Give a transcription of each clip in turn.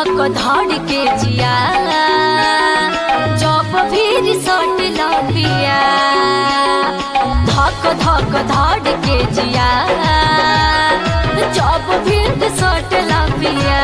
धक धड़ के जिया जब भी रिसोर्ट लबिया धक धक धड़ के जिया जब भी रिसोर्ट लबिया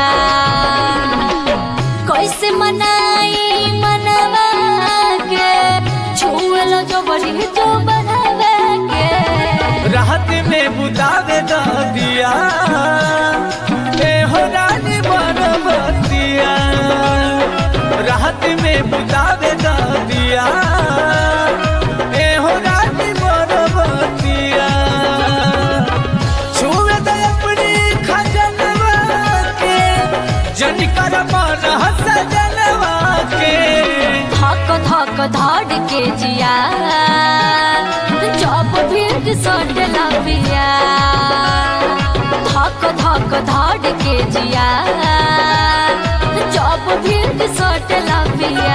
कैसे मनाई मनवा के छुएल जो बड़ी जो बढ़ावे के राहत में बुदावे द दिया ए हो रानी बरबतिया राहत में बुदावे द दिया ए हो रानी बरबतिया छुए दे अपनी खजनवा के जन कर मन सजनवा के धक धक धड़ के जिया जब भी रिसोर्ट लबिया धक धक धड़ के जिया जब भी रिसोर्ट लबिया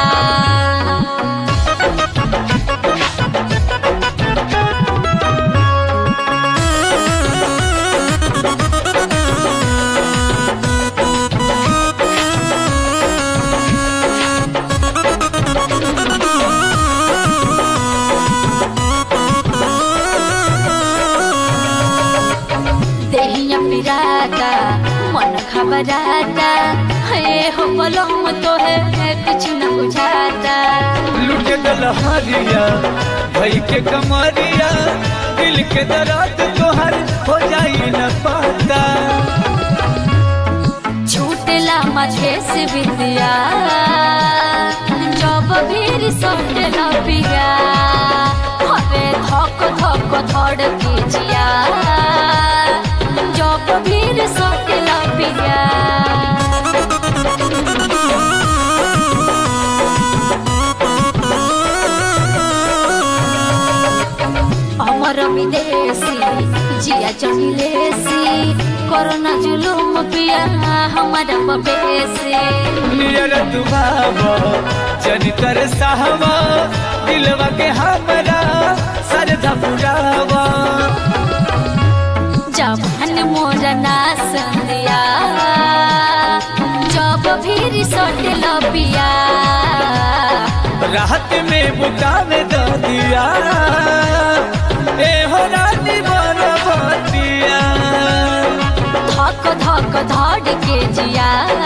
देहिया पिराता मन खबराता हे हो बलम तो है कुछ न बुझाता लुटे दलहरिया भई के कमरिया दिल के दर्द तोहर हो जाई न पता छूटला माझे से विद्या जब भी रिसोर्ट लबिया हरे धक धक धड़ के जिया जब भी रिसोर्ट लबिया अमर विदेशी जिया चढ़िलेसी कोरोना जुलुम पिया हमारा बबेसी नियर दुबाव जन कर साहवा दिलवा के हमरा सरधा पुरावा जब मोर ना संदिया जब भी रिसोर्ट लबिया राहत में बुकावे द दिया ए हो रानी बरबतिया धक धक धड़ के जिया